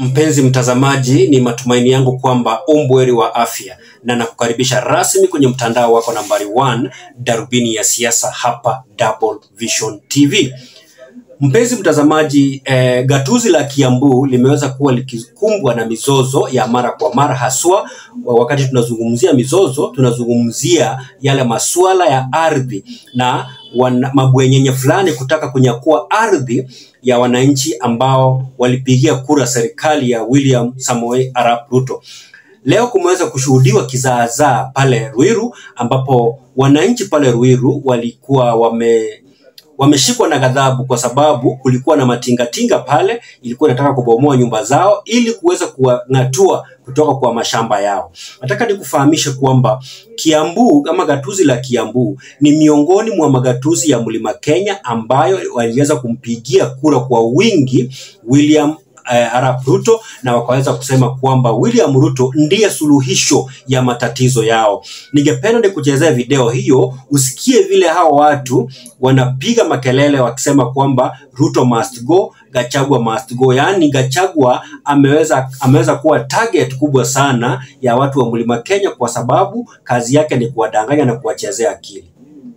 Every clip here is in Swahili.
Mpenzi mtazamaji, ni matumaini yangu kwamba umbweri wa afya na nakukaribisha rasmi kwenye mtandao wako nambari 1 darubini ya siasa hapa Double Vision TV. Mpenzi mtazamaji, eh, gatuzi la Kiambu limeweza kuwa likikumbwa na mizozo ya mara kwa mara, haswa wakati tunazungumzia mizozo, tunazungumzia yale masuala ya ardhi na wana, mabwenyenye fulani kutaka kunyakua ardhi ya wananchi ambao walipigia kura serikali ya William Samoei Arap Ruto. Leo kumeweza kushuhudiwa kizaazaa pale Ruiru ambapo wananchi pale Ruiru walikuwa wame wameshikwa na ghadhabu kwa sababu kulikuwa na matingatinga pale, ilikuwa inataka kubomoa nyumba zao ili kuweza kuwang'atua kutoka kwa mashamba yao. Nataka nikufahamishe kwamba Kiambu ama gatuzi la Kiambu ni miongoni mwa magatuzi ya Mlima Kenya ambayo waliweza kumpigia kura kwa wingi William eh, Arap Ruto na wakaweza kusema kwamba William Ruto ndiye suluhisho ya matatizo yao. Ningependa nikuchezea video hiyo usikie vile hao watu wanapiga makelele wakisema kwamba Ruto must go, Gachagua must go. Yaani Gachagua ameweza ameweza kuwa target kubwa sana ya watu wa Mlima Kenya kwa sababu kazi yake ni kuwadanganya na kuwachezea akili.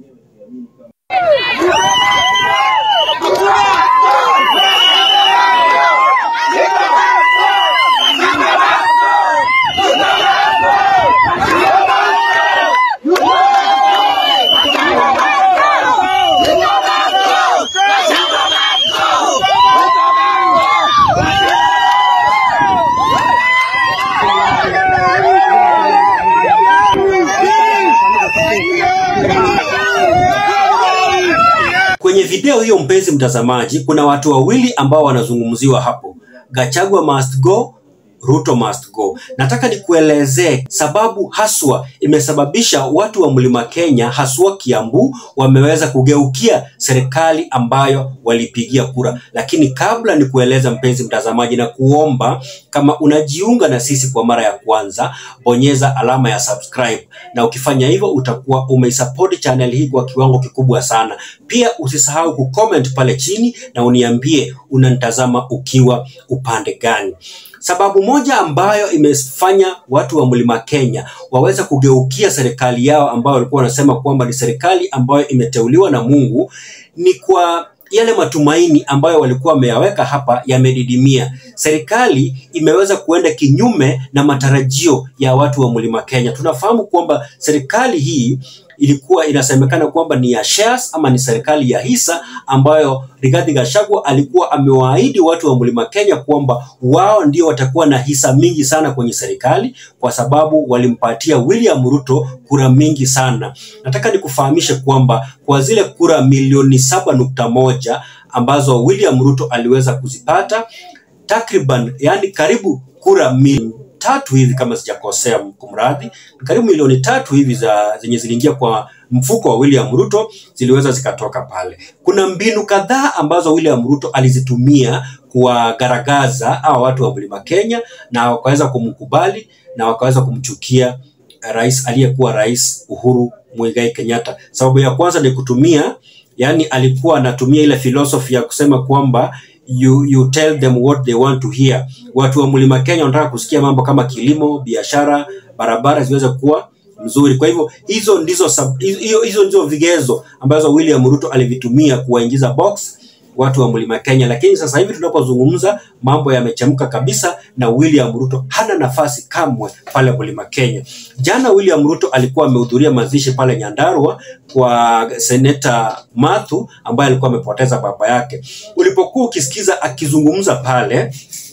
Kwenye video hiyo, mpenzi mtazamaji, kuna watu wawili ambao wanazungumziwa hapo, Gachagua must go, Ruto must go. Nataka nikuelezee sababu haswa imesababisha watu wa Mlima Kenya haswa Kiambu wameweza kugeukia serikali ambayo walipigia kura. Lakini kabla nikueleza, mpenzi mtazamaji, na kuomba kama unajiunga na sisi kwa mara ya kwanza, bonyeza alama ya subscribe, na ukifanya hivyo utakuwa umeisupport channel hii kwa kiwango kikubwa sana. Pia usisahau kucomment pale chini na uniambie unanitazama ukiwa upande gani. Sababu moja ambayo imefanya watu wa Mlima Kenya waweza kugeukia serikali yao ambayo walikuwa wanasema kwamba ni serikali ambayo imeteuliwa na Mungu ni kwa yale matumaini ambayo walikuwa wameyaweka hapa yamedidimia. Serikali imeweza kuenda kinyume na matarajio ya watu wa Mlima Kenya. Tunafahamu kwamba serikali hii ilikuwa inasemekana kwamba ni ya shares ama ni serikali ya hisa ambayo Rigathi Gachagua alikuwa amewaahidi watu wa Mlima Kenya kwamba wao ndio watakuwa na hisa mingi sana kwenye serikali kwa sababu walimpatia William Ruto kura mingi sana. Nataka nikufahamishe kwamba kwa zile kura milioni saba nukta moja ambazo William Ruto aliweza kuzipata takriban, yani karibu kura milioni tatu hivi kama sijakosea, kumradhi, karibu milioni tatu hivi za zenye ziliingia kwa mfuko wa William Ruto ziliweza zikatoka pale. Kuna mbinu kadhaa ambazo William Ruto alizitumia kuwagaragaza hawa watu wa Mlima Kenya na wakaweza kumkubali na wakaweza kumchukia rais aliyekuwa rais Uhuru Muigai Kenyatta. Sababu ya kwanza ni kutumia, yani alikuwa anatumia ile philosophy ya kusema kwamba you, you tell them what they want to hear. Watu wa Mlima Kenya wanataka kusikia mambo kama kilimo, biashara, barabara ziweze kuwa mzuri. Kwa hivyo hizo ndizo hizo, hizo ndizo vigezo ambazo William Ruto alivitumia kuwaingiza box watu wa Mlima Kenya, lakini sasa hivi tunapozungumza mambo yamechemka kabisa na William Ruto hana nafasi kamwe pale Mlima Kenya. Jana William Ruto alikuwa amehudhuria mazishi pale Nyandarua kwa seneta Mathu ambaye alikuwa amepoteza baba yake. Ulipokuwa ukisikiza akizungumza pale,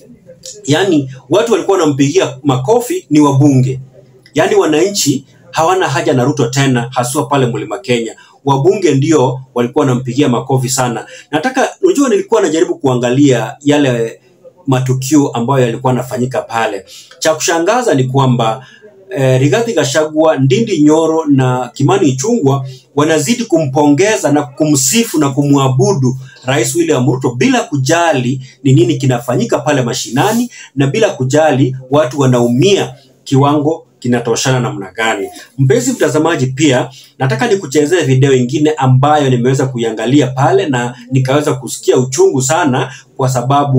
yani watu walikuwa wanampigia makofi ni wabunge, yani wananchi hawana haja na Ruto tena, haswa pale Mlima Kenya. Wabunge ndio walikuwa wanampigia makofi sana. Nataka unajua, nilikuwa najaribu kuangalia yale matukio ambayo yalikuwa yanafanyika pale. Cha kushangaza ni kwamba eh, Rigathi Gachagua, Ndindi Nyoro na Kimani Ichung'wah wanazidi kumpongeza na kumsifu na kumwabudu Rais William Ruto bila kujali ni nini kinafanyika pale mashinani na bila kujali watu wanaumia kiwango kinatoshana namna gani. Mpenzi mtazamaji, pia nataka nikuchezee video ingine ambayo nimeweza kuiangalia pale na nikaweza kusikia uchungu sana, kwa sababu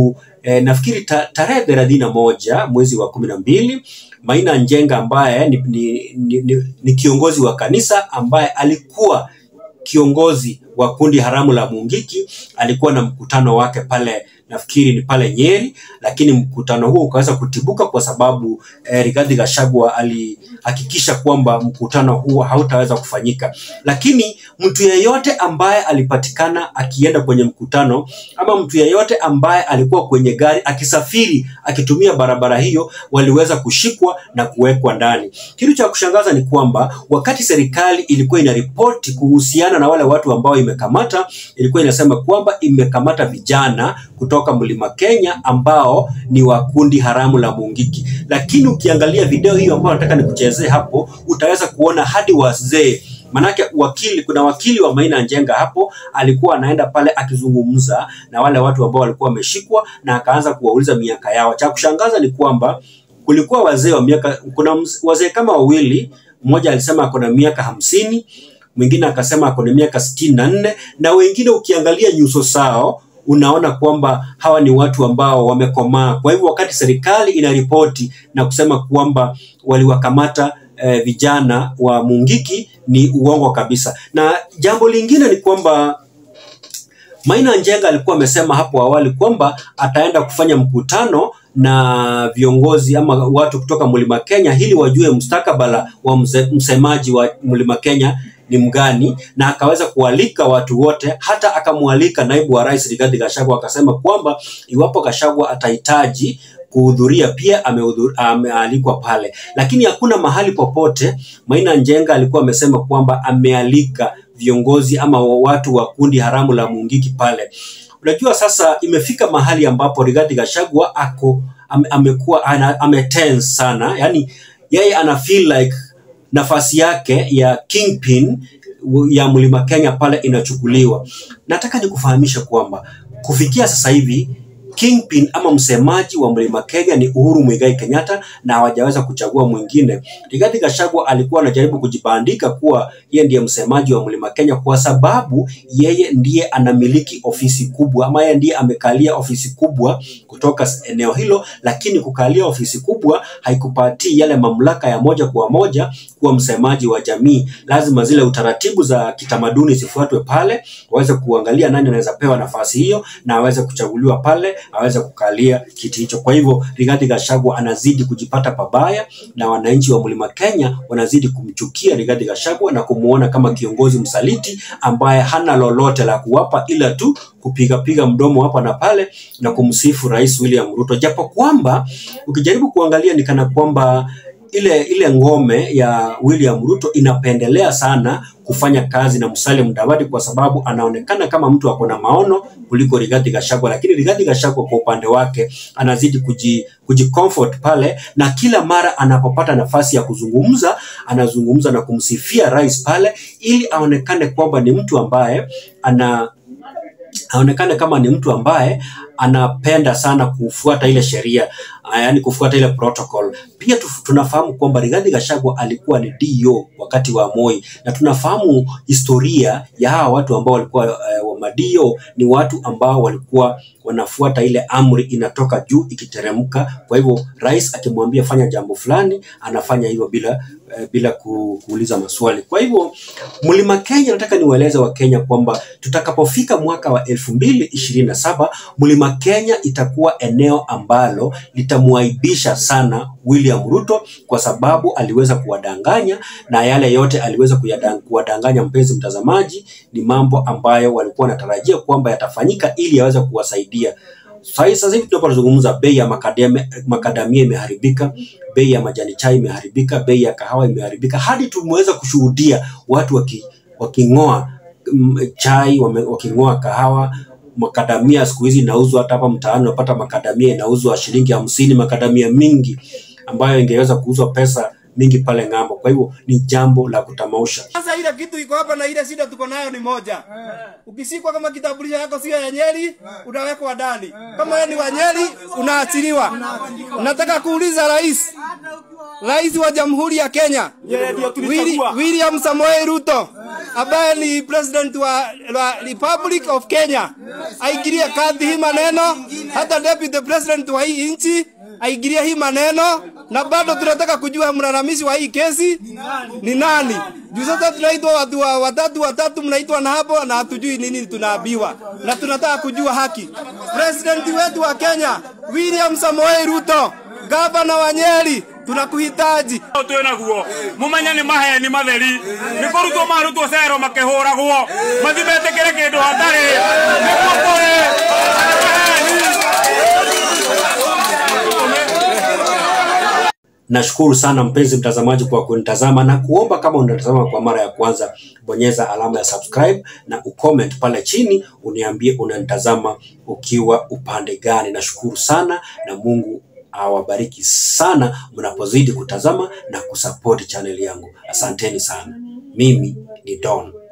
eh, nafikiri ta, tarehe thelathini na moja mwezi wa kumi na mbili Maina Njenga ambaye ni, ni, ni, ni, ni kiongozi wa kanisa ambaye alikuwa kiongozi wa kundi haramu la Mungiki alikuwa na mkutano wake pale nafikiri ni pale Nyeri, lakini mkutano huo ukaweza kutibuka kwa sababu eh, Rigathi Gachagua alihakikisha kwamba mkutano huo hautaweza kufanyika. Lakini mtu yeyote ambaye alipatikana akienda kwenye mkutano ama mtu yeyote ambaye alikuwa kwenye gari akisafiri akitumia barabara hiyo waliweza kushikwa na kuwekwa ndani. Kitu cha kushangaza ni kwamba wakati serikali ilikuwa inaripoti kuhusiana na wale watu ambao imekamata, ilikuwa inasema kwamba imekamata vijana kutoka Mlima Kenya ambao ni wa kundi haramu la Mungiki. Lakini ukiangalia video hiyo ambayo nataka nikuchezee hapo, utaweza kuona hadi wazee Manake wakili, kuna wakili wa Maina Njenga hapo alikuwa anaenda pale akizungumza na wale watu ambao walikuwa wameshikwa na akaanza kuwauliza miaka yao. Cha kushangaza ni kwamba kulikuwa wazee wa miaka, kuna wazee kama wawili, mmoja alisema ako na miaka hamsini, mwingine akasema ako na miaka sitini na nne na wengine ukiangalia nyuso zao unaona kwamba hawa ni watu ambao wamekomaa. Kwa hivyo wakati serikali inaripoti na kusema kwamba waliwakamata eh, vijana wa Mungiki ni uongo kabisa. Na jambo lingine ni kwamba Maina Njenga alikuwa amesema hapo awali kwamba ataenda kufanya mkutano na viongozi ama watu kutoka Mlima Kenya ili wajue mustakabala wa mse, msemaji wa Mlima Kenya ni mgani, na akaweza kualika watu wote, hata akamwalika naibu wa rais Rigathi Gachagua, akasema kwamba iwapo Gachagua atahitaji kuhudhuria pia amealikwa pale, lakini hakuna mahali popote Maina Njenga alikuwa amesema kwamba amealika viongozi ama watu wa kundi haramu la Mungiki pale. Unajua sasa imefika mahali ambapo Rigathi Gachagua ako ame, amekuwa ametense sana, yani yeye ana feel like nafasi yake ya kingpin ya Mlima Kenya pale inachukuliwa. Nataka nikufahamisha kwamba kufikia sasa hivi kingpin ama msemaji wa Mlima Kenya ni Uhuru Muigai Kenyatta na hawajaweza kuchagua mwingine. Rigathi Gachagua alikuwa anajaribu kujibandika kuwa yeye ndiye msemaji wa Mlima Kenya kwa sababu yeye ndiye anamiliki ofisi kubwa ama yeye ndiye amekalia ofisi kubwa kutoka eneo hilo, lakini kukalia ofisi kubwa haikupatii yale mamlaka ya moja kwa moja kuwa msemaji wa jamii. Lazima zile utaratibu za kitamaduni zifuatwe pale, waweze kuangalia nani anaweza pewa nafasi hiyo na aweze kuchaguliwa pale aweze kukalia kiti hicho. Kwa hivyo Rigathi Gachagua anazidi kujipata pabaya na wananchi wa Mlima Kenya wanazidi kumchukia Rigathi Gachagua na kumuona kama kiongozi msaliti ambaye hana lolote la kuwapa ila tu kupigapiga mdomo hapa na pale na kumsifu Rais William Ruto, japo kwamba ukijaribu kuangalia ni kana kwamba ile ile ngome ya William Ruto inapendelea sana kufanya kazi na Musalia Mudavadi kwa sababu anaonekana kama mtu ako na maono kuliko Rigathi Gachagua, lakini Rigathi Gachagua kwa upande wake anazidi kuji, kuji comfort pale, na kila mara anapopata nafasi ya kuzungumza anazungumza na kumsifia rais pale, ili aonekane kwamba ni mtu ambaye ana aonekane kama ni mtu ambaye anapenda sana kufuata ile sheria, yaani kufuata ile protocol. Pia tunafahamu kwamba Rigathi Gachagua alikuwa ni DO wakati wa Moi, na tunafahamu historia ya hawa watu ambao walikuwa uh, wa madio ni watu ambao walikuwa wanafuata ile amri inatoka juu ikiteremka. Kwa hivyo rais akimwambia fanya jambo fulani, anafanya hivyo bila uh, bila kuuliza maswali. Kwa hivyo Mlima Kenya, nataka niwaeleze wa Kenya kwamba tutakapofika mwaka wa elfu mbili ishirini na saba Mlima Kenya itakuwa eneo ambalo litamwaibisha sana William Ruto kwa sababu aliweza kuwadanganya na yale yote aliweza kuwadanganya, mpenzi mtazamaji, ni mambo ambayo walikuwa wanatarajia kwamba yatafanyika ili yaweze kuwasaidia. Sasa hivi tunapozungumza, bei ya makadamia, makadamia imeharibika, bei ya majani chai imeharibika, bei ya kahawa imeharibika, hadi tumeweza kushuhudia watu waki, waking'oa chai, waking'oa kahawa makadamia siku hizi inauzwa hata hapa mtaani, unapata makadamia inauzwa shilingi hamsini, makadamia mingi ambayo ingeweza kuuzwa pesa mingi pale ng'ambo. Kwa hivyo ni jambo la kutamausha. Sasa ile kitu iko hapa na ile shida tuko nayo ni moja. Ukisikwa kama kitambulisho yako sio ya Nyeri, unawekwa ndani. Kama wewe ni wa Nyeri, unaachiliwa. Nataka kuuliza rais, rais wa Jamhuri ya Kenya Willi, William Samoei Ruto ambaye ni president wa, wa Republic of Kenya aingilie kati hii maneno hata deputy president wa hii nchi aingilie hii maneno, na bado tunataka kujua mlalamishi wa hii kesi ni nani. Juu sasa tunaitwa watu wa watatu watatu, mnaitwa na hapo na hatujui nini tunaambiwa, na tunataka kujua haki. President wetu wa Kenya William Samoei Ruto, gavana wa Nyeri, tunakuhitaji. twä naguo mumenye nä maheni matheri nä kå rutwo marutwo cero makä hå ragwo mathi metä kä re kä ndå hatarä nä guo kå Nashukuru sana mpenzi mtazamaji kwa kunitazama na kuomba kama unatazama kwa mara ya kwanza, bonyeza alama ya subscribe na ucomment pale chini, uniambie unanitazama ukiwa upande gani. Nashukuru sana na Mungu awabariki sana mnapozidi kutazama na kusupport channel yangu. Asanteni sana. Mimi ni Don.